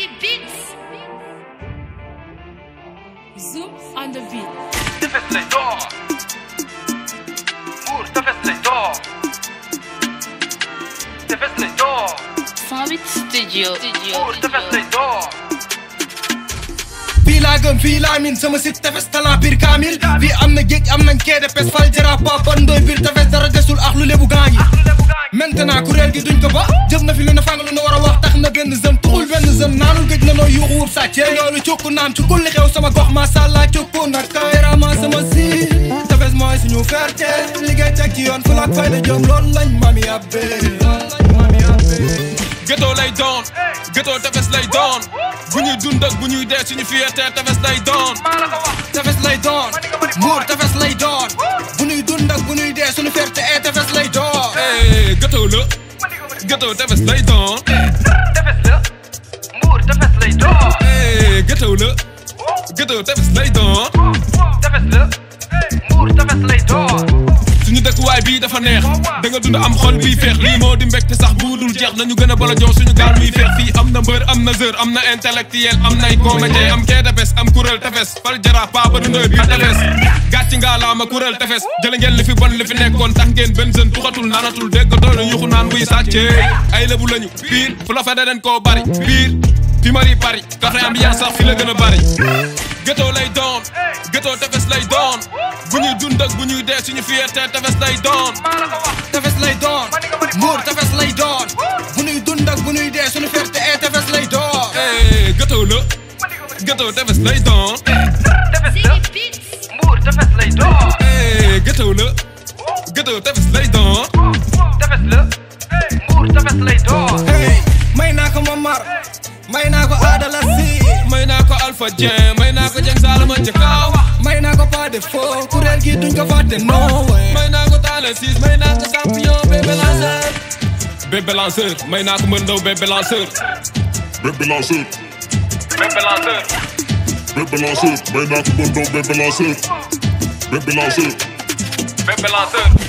Ziggy Beats. Zoom on the beat. tefes lay door Mbour tefes lay door tefes lay door Summit Studio. Mbour tefes lay door fii laa gëm fii laa min sama sit tefes talent biir kaamil fii am na géej am nañ kee de pes fal jara papa ndoy biir tefes dara desul ak lu lebu gaañi maintenant kuréel gi duñ ko ba jëf na fi lu ne fang lu ne war a wax tax na benn zën tuxul benn zën naanul gëj na noo yuuxu wub sàccee yoolu cukku naan ci kulli xew sama gox masàllaa cukku nag kayraama sama si tefes mooy suñu fierté liggéey teg ci yoon fu laak fayda jom loolu lañ mami abbe mami abbe ghetto lay doon ghetto tefes lay doon bu ñuy dund ak bu ñuy dee suñu fierté tefes lay doon tefes lay doon Mbour tefes lay doon bu nuy dund ak bu nuy dee suñu fierté ee tefes lay doon eh ghetto la ghetto tefes lay doon tefes la Mbour tefes lay door eh ghetto la ghetto tefes lay doon tefes la Mbour tefes lay door suñu dëkkuwaay bii dafa neex da nga dund am xol bii feex lii moo di mbégte sax bu dul jeex nañu gën a bala jox suñu gaal muy feex fii am na mbër am na zër am na intellectuel am nay comédien am kee tefes am kuréel tefes fal jara paa ba dundoy biir tefes gàcci ngaa laa ma kuréel tefes jële ngeen li fi bon li fi nekkoon tax ngeen benn jeune tuxatul naanatul dégg doole yuxu naan buy sàccee ay lebu lañu biir fu la fede den koo bari biir fi mari pari café ambiance sax fi la gën a bari ghetto lay doon ghetto tefes lay doon bu ñuy dund ak bu ñuy dee suñu fierté tefes lay doon tefes lay doon Mbour tefes lay doon bu nuy dund ak bu nuy dee suñu fierté ee tefes lay doon eh ghetto la ghetto tefes lay doon tefes la Ziggy Beats. Mbour tefes lay door eh ghetto la ghetto tefes lay doon tefes la Mbour tefes lay door hey may naa ko Momar may naa ko Adala Si may naa ko Alpha Dieng may naa ko Dieng Salama Jakaaw may naa ko pas de faux kuréel gi duñ ko fàtte no way may naa ko Talla Ciss may naa ko champion bébé lanceur bébé lanceur may naa ko Mbër Ndaw bébé lanceur Bébé lanceur, bébé lanceur bébé lanceur, may naa ko bon doom bébé lanceur, bébé lanceur. bébé lanceur